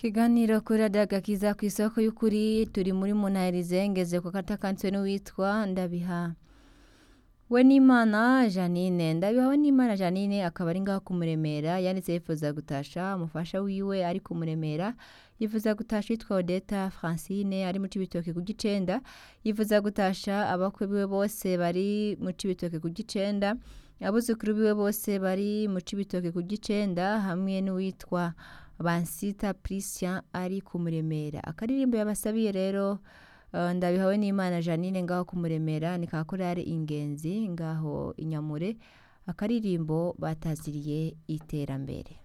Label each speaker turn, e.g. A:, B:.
A: Ikiganiro kuri radiyo agakiza ku isoko y'ukuri turi muri munahirize ngeze ku katakanzwe n'uwitwa ndabiha we n'imana janine ndabiha we n'imana janine akaba ari ngaho kumuremera yanditse yifuza gutasha umufasha wiwe ari kumuremera yifuza gutasha witwa odeta francine ari mu cibitoke ku gicenda yifuza gutasha abakwe biwe bose bari mu cibitoke ku gicenda abuzukuru biwe bose bari mu cibitoke ku gicenda hamwe n'uwitwa bansita Priscian ari kumuremera akaririmbo yabasabiye rero uh, ndabihawe n'imana janine ngaho kumuremera ni ka korari ingenzi ngaho inyamure akaririmbo bataziriye iterambere